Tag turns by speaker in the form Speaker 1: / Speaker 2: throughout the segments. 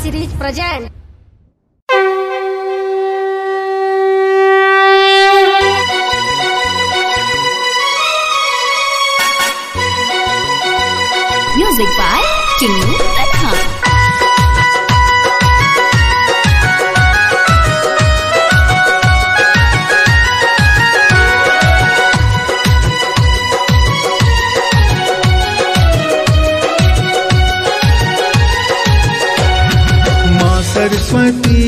Speaker 1: series present.
Speaker 2: Music by Chinnu Tanha.
Speaker 3: माँ सरस्वती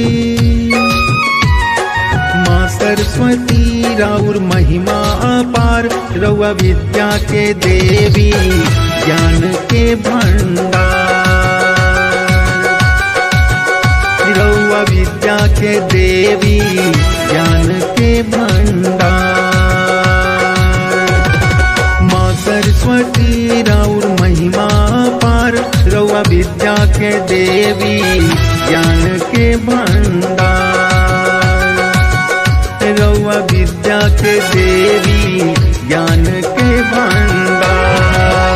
Speaker 3: माँ सरस्वती राउर महिमा अपार रउआ विद्या के देवी ज्ञान के भंडार रउआ विद्या के देवी ज्ञान के भंडार माँ सरस्वती राउर महिमा पार रउआ विद्या के देवी ज्ञान के भंडार रउआ विद्या के देवी ज्ञान के भंडार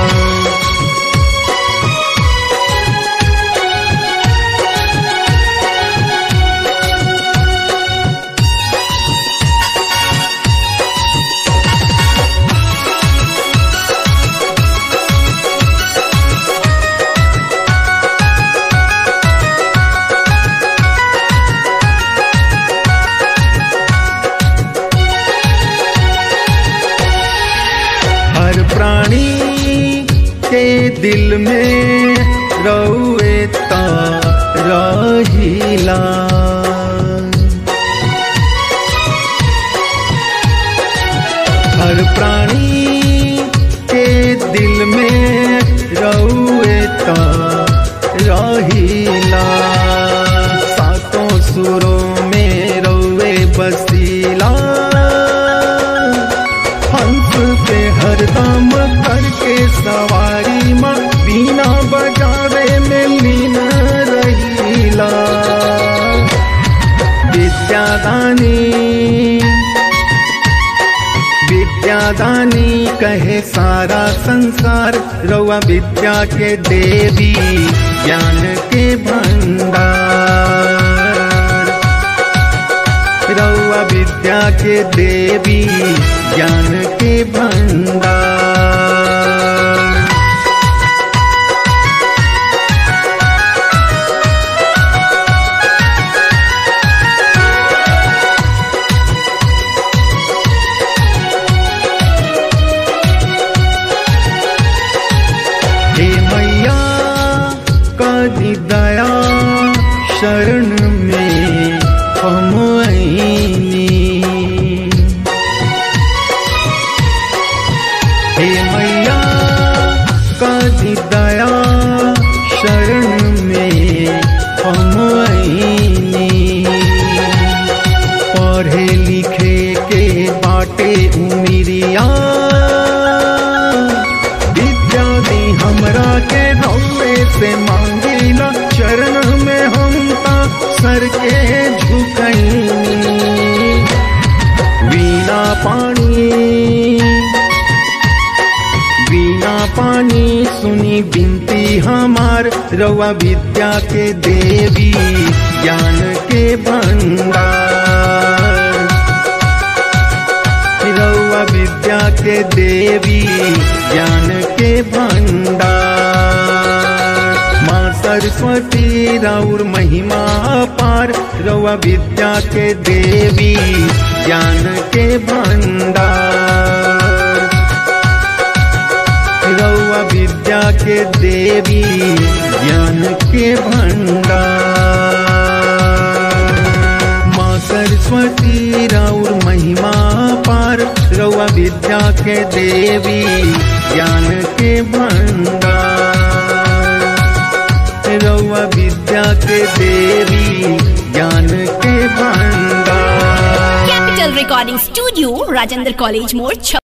Speaker 3: हर प्राणी के दिल में रउए ता रहिला हर प्राणी के दिल में रउए ता रहिला सातों सुरों में रउए बसीला हंस पे हरदम करके सवारी माँ बीना बजावे में लीन रहीला विद्यादानी विद्यादानी कहे सारा संसार रउआ विद्या के देवी ज्ञान के भंडार रउआ विद्या के देवी ज्ञान के भंडार हे मैया कदी दया शरण में हम आईनी हे मैया कदी दया शरण में हम आईनी पढ़े लिखे के बाटे उमिरिया विद्या दी हमरा के रौवे से मांगिला चरण में हम ता सर के झुकैनी वीणा पानी वीणा पानी सुनी बिनती हमार रउआ विद्या के देवी ज्ञान के भंडार रउआ विद्या के देवी ज्ञान के भंडार माँ सरस्वती राउर महिमा पार रउआ विद्या के देवी ज्ञान के भंडार रउआ विद्या के देवी ज्ञान के भंडार माँ सरस्वती राउर महिमा पार रउआ विद्या के देवी ज्ञान के भंडार रउआ विद्या के देवी ज्ञान के भंडार
Speaker 2: Capital Recording Studio, Rajendra College More,